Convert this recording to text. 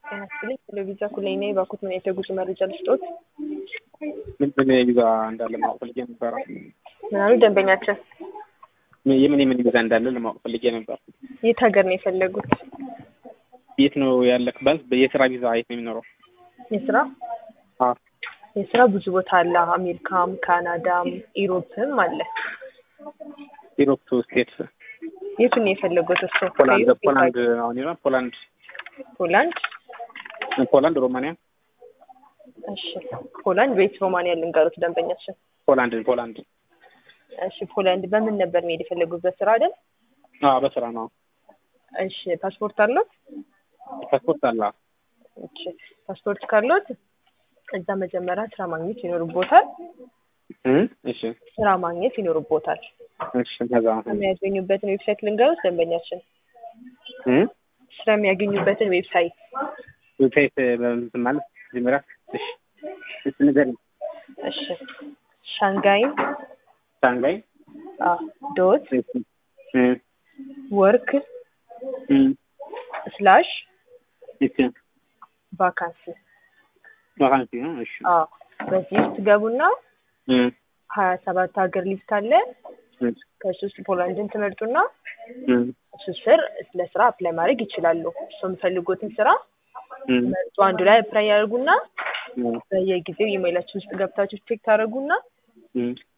ጤና ይስጥልኝ ቴሌቪዛ ኩለኝ ነኝ። እባክዎት ምን አይነት የጉዞ መረጃ ልስጥዎት? ምን ምን ቪዛ እንዳለ ማወቅ ፈልጌ ነበረ። ምን አሉ ደንበኛችን? የምን የምን ቪዛ እንዳለ ለማወቅ ፈልጌ ነበር። የት ሀገር ነው የፈለጉት? የት ነው ያለክ? ባንስ የስራ ቪዛ የት ነው የሚኖረው? የስራ አዎ የስራ ብዙ ቦታ አለ። አሜሪካም፣ ካናዳም፣ ኢሮፕም አለ። ኢሮፕ ስቴት የቱን ነው የፈለጉት እሱ? ፖላንድ ከኢሮፕ ፖላንድ አሁን ይላል ፖላንድ ፖላንድ ፖላንድ ሮማንያ እሺ ፖላንድ ቤት ሮማንያ ልንገሩት ደንበኛችን። ፖላንድ ፖላንድ እሺ ፖላንድ በምን ነበር መሄድ የፈለጉት? በስራ አይደል? አዎ በስራ ነው። እሺ ፓስፖርት አለዎት? ፓስፖርት አለ። እሺ ፓስፖርት ካለዎት እዛ መጀመሪያ ስራ ማግኘት ይኖርቦታል። እ እሺ ስራ ማግኘት ይኖርቦታል። እሺ ከዛ የሚያገኙበትን ዌብሳይት ልንገሩት ደንበኛችን። እ ስራ የሚያገኙበትን ዌብሳይት ዌብሳይት በምትን ማለት መጀመሪያ እሺ እሺ ንገሪኝ። እሺ ሻንጋይን ሻንጋይ አ ዶት እሺ እ ወርክ እ ስላሽ እሺ ቫካንሲ ቫካንሲ ነው። እሺ አ በዚህ ውስጥ ገቡና እ ሀያ ሰባት ሀገር ሊስት አለ። እ ከሱ ውስጥ ፖላንድን ትመርጡና እ እሱ ስር ስለ ስራ አፕላይ ማድረግ ይችላሉ። እሱ የሚፈልጉትን ስራ እ መርጦ አንዱ ላይ አፕላይ ያደርጉና እ በየጊዜው ኢሜይላችን ውስጥ ገብታችሁ ቼክ ታደርጉና እ